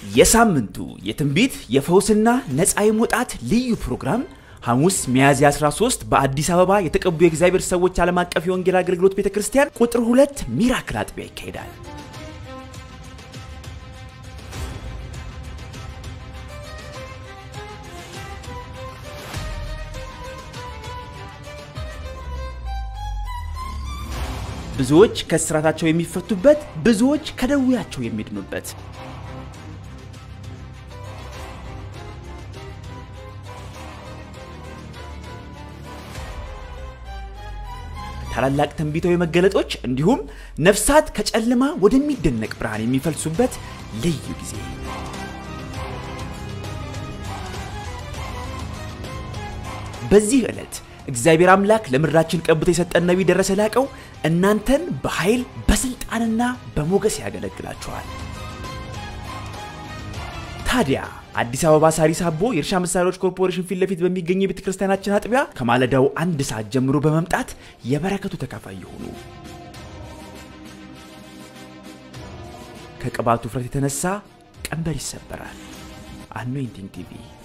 የሳምንቱ የትንቢት የፈውስና ነፃ የመውጣት ልዩ ፕሮግራም ሐሙስ ሚያዝያ 13 በአዲስ አበባ የተቀቡ የእግዚአብሔር ሰዎች ዓለም አቀፍ የወንጌል አገልግሎት ቤተ ክርስቲያን ቁጥር ሁለት ሚራክል አጥቢያ ይካሄዳል። ብዙዎች ከእስራታቸው የሚፈቱበት፣ ብዙዎች ከደዌያቸው የሚድኑበት ታላላቅ ትንቢታዊ መገለጦች እንዲሁም ነፍሳት ከጨለማ ወደሚደነቅ ብርሃን የሚፈልሱበት ልዩ ጊዜ በዚህ ዕለት እግዚአብሔር አምላክ ለምድራችን ቀብቶ የሰጠን ነቢይ ደረሰ ላቀው እናንተን በኃይል በስልጣንና በሞገስ ያገለግላችኋል። ታዲያ አዲስ አበባ ሳሪስ አቦ የእርሻ መሳሪያዎች ኮርፖሬሽን ፊት ለፊት በሚገኝ የቤተ ክርስቲያናችን አጥቢያ ከማለዳው አንድ ሰዓት ጀምሮ በመምጣት የበረከቱ ተካፋይ ይሁኑ። ከቅባቱ ውፍረት የተነሳ ቀንበር ይሰበራል። አኖይንቲንግ ቲቪ